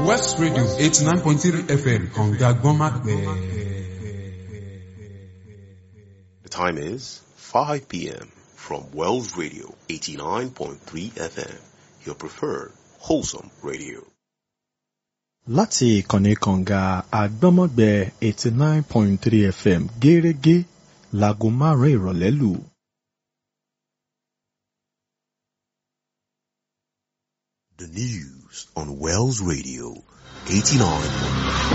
West Radio eighty nine point three FM kànga gbọ́nmápẹ́. The time is 5 p.m. from Wells Radio 89.3 FM, your preferred wholesome radio. láti ìkànnì kànga àgbọ́mọ̀gbẹ́ eighty nine point three fm gẹ́rẹ́gẹ́ láago márùn-ún ìrọ̀lẹ́ lù. The news on Wells Radio 89.3